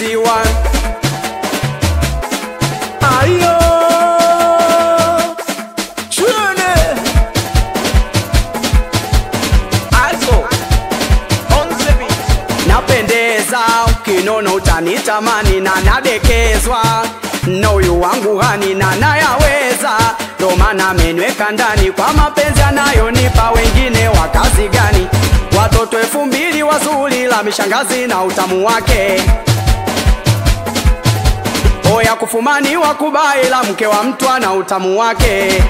TC1 Ayo Chune also on the beat. Napendeza ukinono utanitamani na nadekezwa na huyu wangu hani na nayaweza, ndo maana amenweka ndani kwa mapenzi anayonipa. Wengine wa kazi gani? Watoto elfu mbili wazuri la mishangazi na utamu wake oya kufumani wa kubai la mke wa mtu ana utamu wake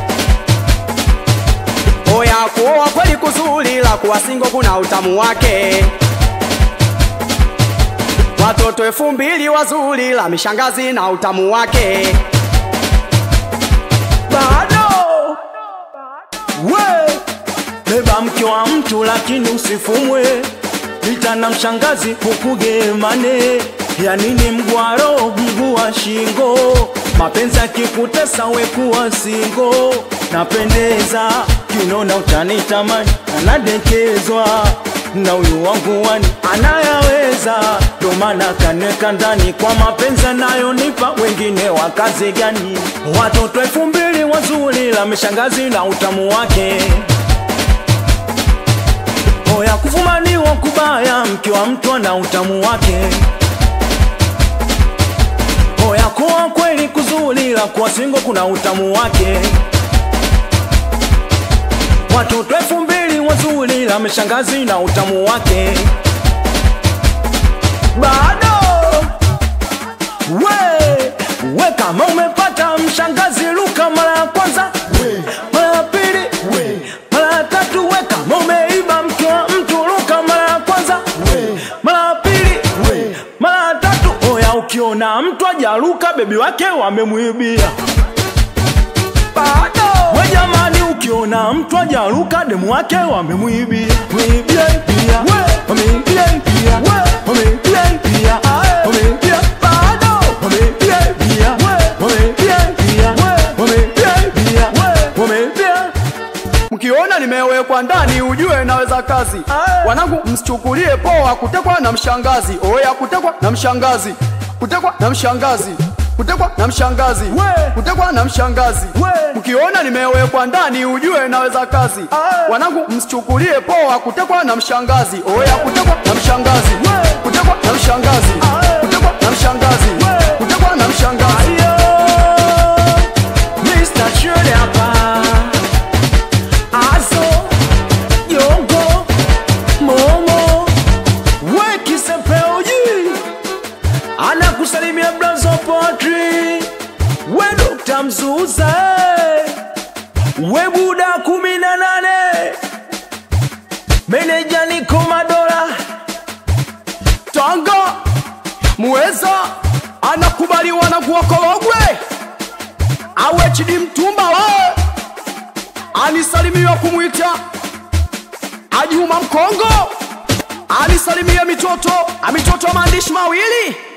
oya kuoa kweli kuzuri la kuwa singo kuna utamu wake watoto elfu mbili wazuri la mishangazi na utamu wake bado we beba mke wa mtu lakini usifumwe ita na mshangazi ukugemane ya nini mgwaro mguu wa shingo mapenzi akikutesa wekuwa singo napendeza kinona utanitamani anadekezwa na huyu wangu wani anayaweza ndo maana kanweka ndani kwa mapenzi anayonipa wengine wa kazi gani watoto elfu mbili wazuri la mishangazi na utamu wake oya kufumaniwa kubaya mke wa mtu ana utamu wake oya kuwa kweli kuzuri la kuwa singo kuna utamu wake watoto elfu mbili wazuri la mishangazi na utamu wake bado we we kama umepata mshangazi luka mara ya kwanza mara ya pili mara ya tatu we kama umeiba mke wa mtu luka mara ya kwanza mara ya pili mara ya tatu oya ukiona mtu ajaruka bebi wake wamemwibia bado we jamani ukiona mtu ajaruka demu wake wamemwibia mwibia pia wamwibia pia wamwibia pia wamwibia bado wamwibia pia wamwibia pia wamwibia pia wamwibia mkiona nimewekwa ndani ujue naweza kazi Aye. wanangu msichukulie poa kutekwa na mshangazi oya kutekwa na mshangazi kutekwa na mshangazi kutekwa na mshangazi We. kutekwa na mshangazi We. mkiona nimewekwa ndani ujue naweza kazi Aye. wanangu msichukulie poa kutekwa na mshangazi oya kutekwa na mshangazi We. kutekwa na mshangazi Aye. kutekwa na mshangazi We. kutekwa na mshangazi Ayo, Mr. Chule hapa. Azo, Yongo, Momo, we Kisepeuji. Anakusalimia Blazo Potri. We Dr. Mzuza. We Buda kumi na nane. Meneja Niko Madola. Tanga muweza anakubaliwa na kuokologwe awe chidi mtumba we anisalimiwa kumwita Ajuma Mkongo anisalimia mitoto amitoto maandishi mawili